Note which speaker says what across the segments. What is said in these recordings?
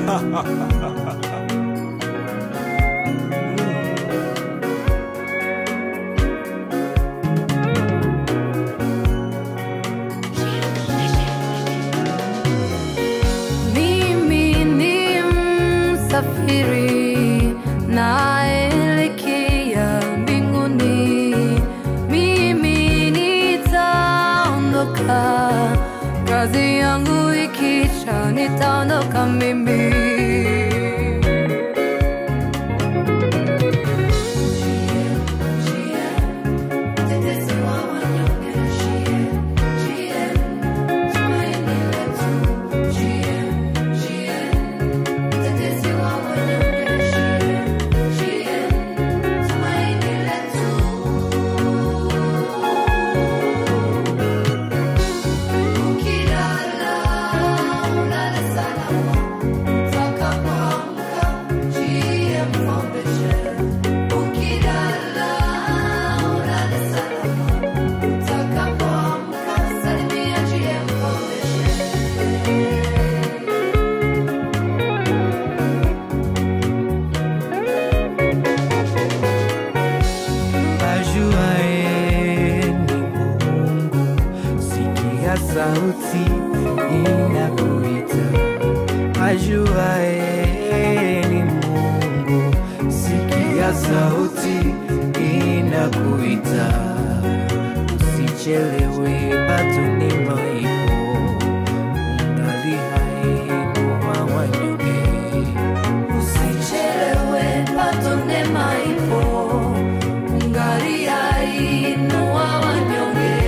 Speaker 1: Mimi ni msafiri naelekea mbinguni. Mimi nitaondoka, kazi yangu ikisha, nitaondoka mimi.
Speaker 2: ajuaye ni Mungu, sikia sauti inakuita. Ajuaye ni Mungu, sikia sauti inakuita. Usichelewe, bado neema ipo, ungali hai kwa wanyonge.
Speaker 1: Usichelewe, bado neema ipo, ungali hai, inua wanyonge.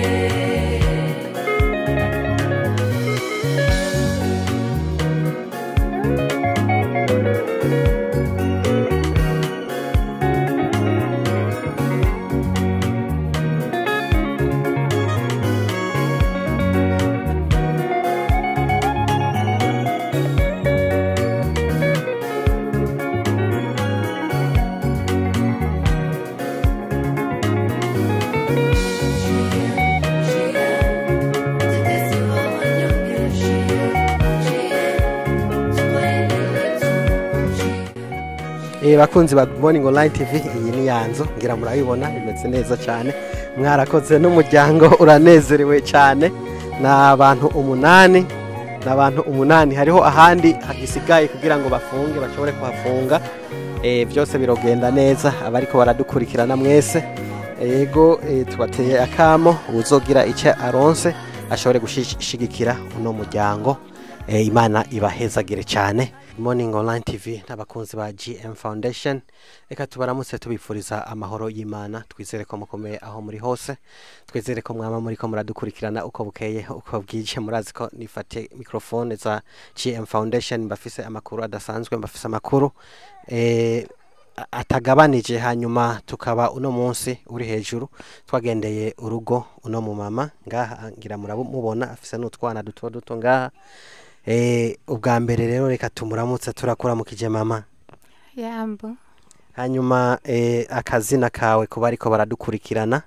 Speaker 3: Eh bakunzi ba Good Morning Online TV iyi ni yanzu ngira murabibona bimeze neza cyane mwarakoze n'umuryango uranezerewe cyane na abantu umunani na abantu umunani hariho ahandi hagisigaye kugira ngo bafunge bashobore kuhafunga eh byose birogenda neza abariko baradukurikirana mwese yego eh, tubateye akamo uzogira icyo aronse ashobore gushigikira uno muryango eh, imana ibahezagire cyane morning online tv n'abakunzi ba gm foundation reka tubaramutse tubifuriza amahoro y'imana twizere ko mukomeye aho muri hose twizere ko mwaba muri ko muradukurikirana uko bukeye uko bwije murazi ko nifate mikrofone za gm foundation mbafise amakuru adasanzwe mbafise amakuru eh, a- atagabanije hanyuma tukaba uno munsi uri hejuru twagendeye urugo uno mu mama ngaha ngira muramubona afise n'utwana duto duto ngaha eh, ubwa mbere rero reka tumuramutse turakuramukije mama
Speaker 4: yambo
Speaker 3: hanyuma eh, akazina kawe kuba ariko baradukurikirana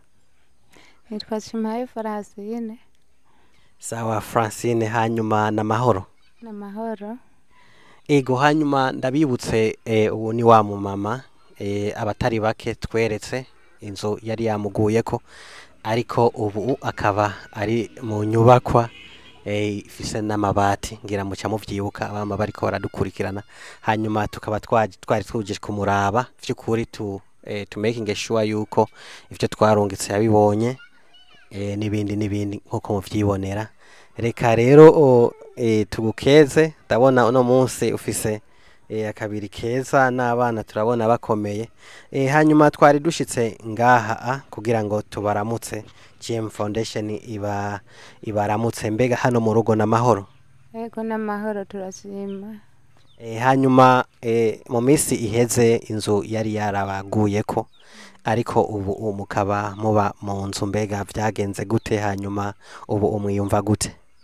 Speaker 4: nitwa Shimaye Francine
Speaker 3: sawa francine hanyuma n'amahoro
Speaker 4: n'amahoro
Speaker 3: ego hanyuma ndabibutse eh, ubu ni wa mumama eh, abatari bake tweretse inzu yari yamuguyeko ariko ubu akaba ari mu nyubakwa eh, ifise n'amabati ngira muca muvyibuka abama bariko baradukurikirana hanyuma tukaba twaje twari tuje kumuraba vy'ukuri tu eh, to making sure yuko ivyo twarungitse yabibonye eh, n'ibindi n'ibindi nkuko muvyibonera reka rero o, eh, tugukeze ndabona uno munsi ufise eh, akabiri keza n'abana turabona bakomeye eh, hanyuma twari dushitse ngaha a, kugira ngo tubaramutse GM Foundation iba ibaramutse mbega hano mu rugo n'amahoro
Speaker 4: yego n'amahoro turashima
Speaker 3: e, hanyuma e, mu minsi iheze inzu yari yarabaguyeko ariko ubu ubu mukaba muba mu nzu mbega vyagenze gute hanyuma ubu umwiyumva gute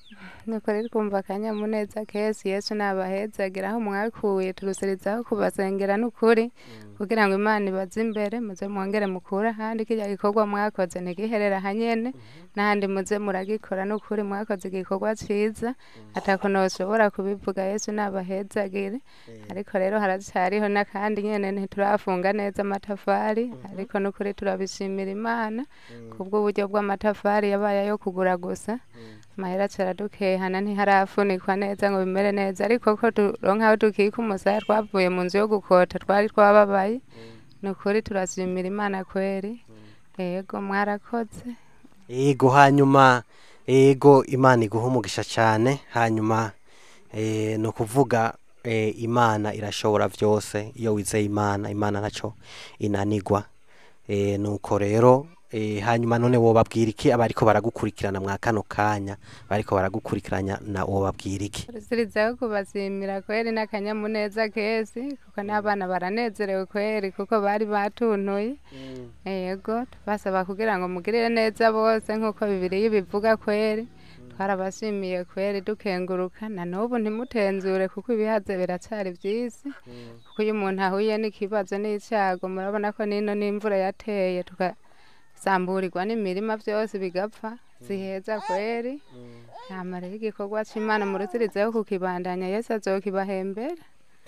Speaker 4: nukuri twumva akanyamuneza kesi yesu nabahezagira aho mwakuye turusirizaho kubasengera n'ukuri kugira ngo imana ibaze imbere muze mwongere mukure ahandi kirya gikorwa mwakoze ntigiherere ahanyene n'ahandi muze muragikora n'ukuri mwakoze igikorwa ciza atako noshobora kubivuga yesu nabahezagire ariko rero haracyariho n'akandi nyene ntiturafunga neza amatafari ariko n'ukuri turabishimira imana kubw'uburyo bw'amatafari yabaye ayo kugura gusa amahera aradukehana ntiharafunikwa neza ngo bimere neza ariko ko turonka aho dukika umusaya twavuye mu nzu yo gukota twari twababaye ni ukuri turashimira imana kweri yego mwarakoze
Speaker 3: yego hanyuma yego imana iguha umugisha cyane hanyuma eh, ni ukuvuga eh, imana irashobora byose iyo wizeye imana imana ntacyo inanigwa Eh, nuko rero eh, hanyuma none wobabwira iki abariko baragukurikirana mwa kano kanya bariko baragukurikirana na wobabwira iki
Speaker 4: turusirizaho kubashimira kweri n'akanyamuneza kesi kuko n'abana baranezerewe kweri kuko bari batuntuye yego tubasaba kugira ngo mugirire neza bose nk'uko bibiri bivuga kweri twarabashimiye kweri dukenguruka na n'ubu ntimutenzure kuko ibihaze biracyari byisi kuko iyo umuntu ahuye n'ikibazo n'icyago murabona ko nino n'imvura yateye tugasamburirwa n'imirima byose bigapfa ziheza kweri ntamara igikorwa cy'imana murusirizeho kukibandanya yesu azokibahembera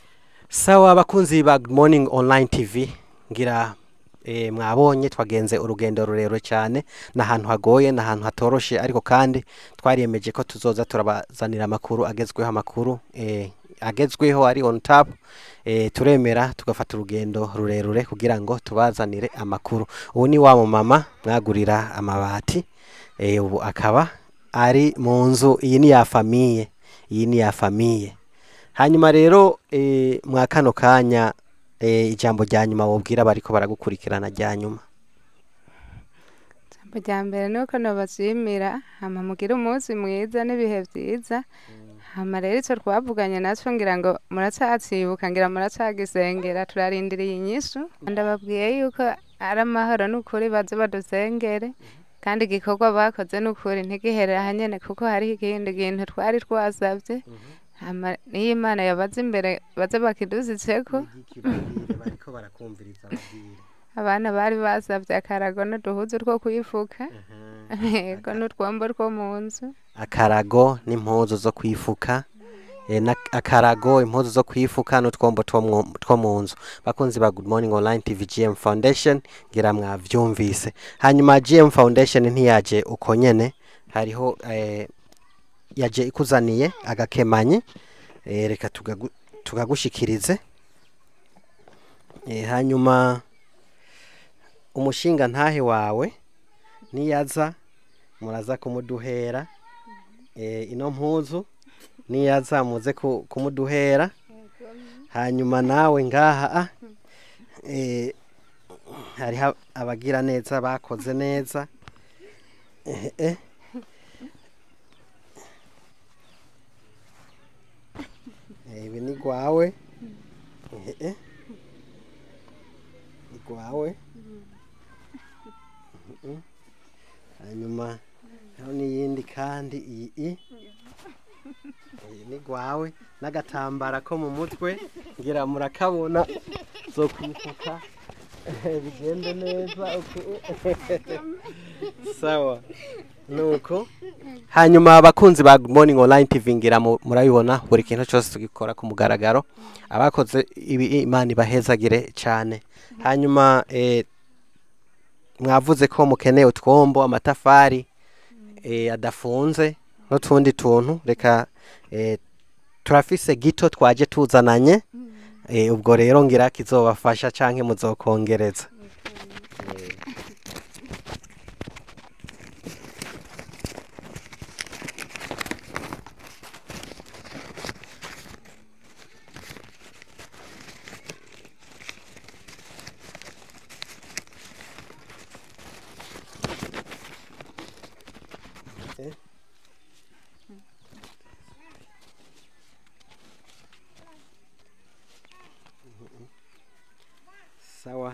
Speaker 3: sawa abakunzi ba Good morning online tv ngira eh, mwabonye twagenze urugendo rurerure cyane ni ahantu hagoye ni ahantu hatoroshe ariko kandi twariyemeje ko tuzoza turabazanira amakuru agezweho amakuru eh, agezweho ari on top eh, turemera tugafata urugendo rurerure kugira ngo tubazanire amakuru ubu ni wa mumama mwagurira amabati eh, ubu akaba ari mu nzu iyi ni ya famiye iyi ni ya famiye hanyuma rero eh, mwa kano kanya eh, ijambo rya nyuma wobwira bariko baragukurikirana rya nyuma
Speaker 4: ijambo rya mbere ni uko nabashimira hama mugire umunsi mwiza n'ibihe byiza hama rero icyo twavuganye nacyo ngira ngo muracyacibuka ngira muracyagisengera turarindiriye inyishu ndababwiye yuko ari amahoro n'ukuri baze badusengere kandi igikorwa bakoze n'ukuri ntigihere ahanyene kuko hariho ikindi kintu twari twasabye hama niyo imana yabaze imbere baze bakidusitseko
Speaker 3: bariko barakumviriza babwire
Speaker 4: abana bari basabye akarago n'uduhuzu two kwifuka yego n'utwombo two mu nzu
Speaker 3: akarago n'impuzu zo kwifuka eh, na- akarago impuzu zo kwifuka n'utwombo two mu- two mu nzu bakunzi ba good morning online tv gm foundation ngira mwavyumvise hanyuma gm foundation ntiyaje uko nyene hariho eh, yaje ikuzaniye agakemanyi eh, reka tugagu- tugagushikirize eh, hanyuma umushinga ntahe wawe niyaza muraza kumuduhera eh, ino mpuzu niyaza muze ku- kumuduhera hanyuma nawe ngaha ah, eh, hariho abagira neza bakoze neza eh, eh. Eh, ibi ni gwawe eh, eh. ni gwawe Mhm. hanyuma hariho n'iyindi kandi iyi i iyi ni gwawe n'agatambara ko mu mutwe ngira murakabona zo kwifuka bigende neza uku- sawa nuko hanyuma abakunzi ba Good Morning Online TV ngira mu- murabibona buri kintu cyose tugikora ku mugaragaro abakoze ibi imana ibahezagire cyane hanyuma eh, mwavuze ko mukeneye utwombo amatafari eh, adafunze n'utundi tuntu reka eh, turafise gito twaje tuzananye eh, ubwo rero ngira kizobafasha canke muzokongereza Eh, sawa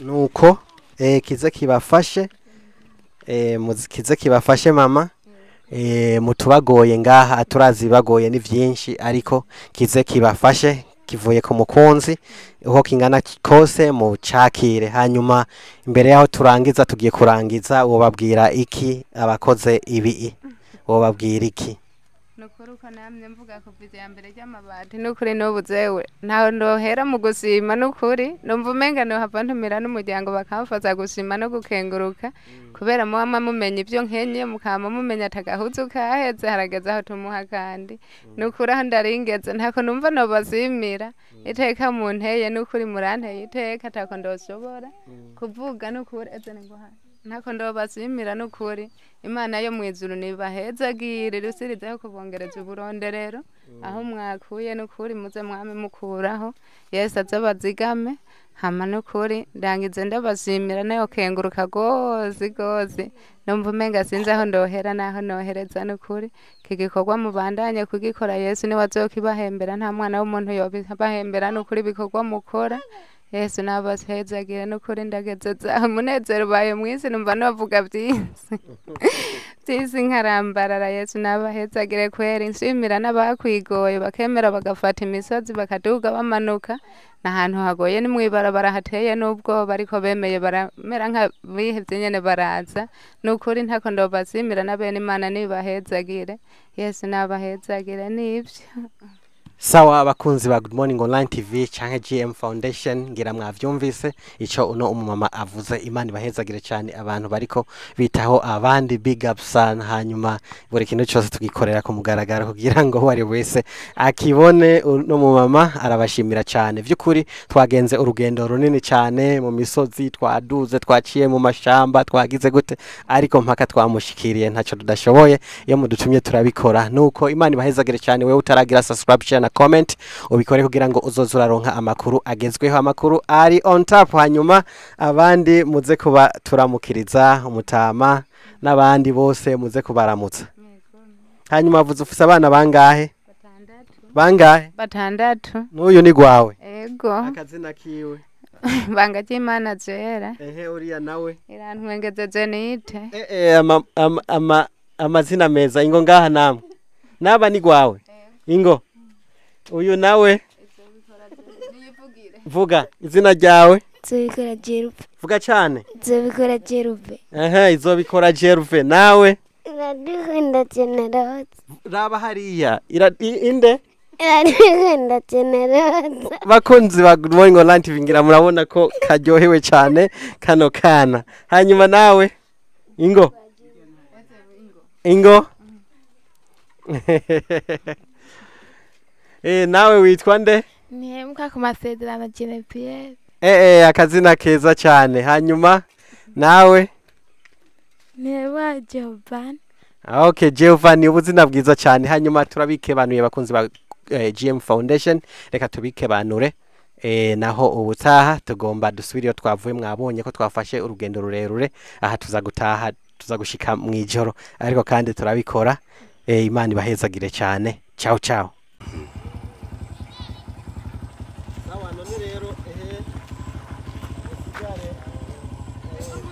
Speaker 3: nuko eh, kize kibafashe eh, muzi- kize kibafashe mama eh, mutubagoye ngaha turazi bagoye ni vyinshi ariko kize kibafashe kivuye ku mukunzi uko kingana ki- kose mu cakire hanyuma imbere yaho turangiza tugiye kurangiza wobabwira iki abakoze ibi wobabwira iki
Speaker 4: nukuri uko namye mvuga kuva iya mbere ry'amabati nukuri n'ubu zewe ntaho ndohera mu gusima nukuri numva umenga nohava ntumira n'umuryango bakamufata gusima no gukenguruka kubera muba mumenya ibyo nkenye mukama mumenya atagahuzu kaheze harageze aho tumuha kandi nukuri aho ndaringeze ntako numva nobazimira iteka munteye nukuri muranteye iteka atako ndoshobora kuvuga nukuri eze ningohana ntako ndobazimira nukuri imana yo mu ijuru nibahezagire rusirizeho kubongereza uburonderero aho mwakuye nukuri muze mwame mukuraho yesu aze bazigame hama nukuri ndangize ndabashimira nayo kenguruka gozi gozi numva umenga sinzi aho ndohera naho nohereza nukuri iki gikorwa mubandanye kugikora yesu niwe azokibahembera nta mwana w'umuntu yobibahembera nukuri ibikorwa mukora yesu nabahezagire nukuri ndagezeza umunezero ubaye mwisi numva novuga byinshi byisi nkarambarara yesu nabahezagire kwera inshimira n'abakwigoye bakemera bagafata imisozi bakaduga bamanuka n'ahantu hagoye ni mw'ibarabara hateye n'ubwoba ariko bemeye baramera nk'abihevye nyene baraza nukuri ntako ndobazimira na bene imana nibahezagire yesu nabahezagire nivyo
Speaker 3: sawa abakunzi ba good morning online tv canke gm foundation ngira mwavyumvise ico uno umumama avuze imana ibahezagire cyane abantu bariko bitaho abandi big up sana hanyuma buri kintu cyose tugikorera ku mugaragaro kugira ngo uwo ari wese akibone uno mumama arabashimira cyane vy'ukuri twagenze urugendo runini cyane mu misozi twaduze twaciye mu mashamba twagize gute ariko mpaka twamushikiriye ntacyo tudashoboye iyo mudutumye turabikora nuko imana ibahezagire cyane wewe utaragira subscribe share na comment ubikore kugira ngo uzoze uraronka amakuru agezweho amakuru ari on top hanyuma abandi muze kuba turamukiriza umutama n'abandi bose muze kubaramutsa hanyuma avuze ufise abana bangahe bangahe
Speaker 4: batandatu
Speaker 3: n'uyu ni gwawe
Speaker 4: ego
Speaker 3: akazina kiwe
Speaker 4: banga ry'imana zera
Speaker 3: ehe uriya nawe
Speaker 4: irantwengeze jenite
Speaker 3: Eh, eh, ama, ama, ama, amazina meza ingo ngaha namwe naba ni gwawe ingo uyu nawe vuga izina ryawe
Speaker 5: nzobikora jeruve
Speaker 3: vuga cyane
Speaker 5: nzobikora jeruve
Speaker 3: ehe izobikora jeruve nawe
Speaker 5: iradukunda generose
Speaker 3: raba hariya ira, i- inde
Speaker 5: iradukunda generose
Speaker 3: bakunzi ba good morning online tv ngira murabona ko karyohewe cyane kano kana hanyuma nawe ingo ingo eh nawe witwa nde
Speaker 5: ntihembwa ku masezerano genepiyeri
Speaker 3: eh eh akazina keza cyane hanyuma nawe
Speaker 5: ntihembwa jobani
Speaker 3: Ah, okay Jehovah ni ubuzina bwiza cyane hanyuma turabikebanuye bakunzi ba eh, GM Foundation reka tubikebanure eh, naho ubutaha tugomba dusubire iyo twavuye mwabonye ko twafashe urugendo rurerure aha tuza gutaha tuza gushika mu ijoro ariko kandi turabikora eh, imana ibahezagire cyane ciao ciao sawa none rero ehe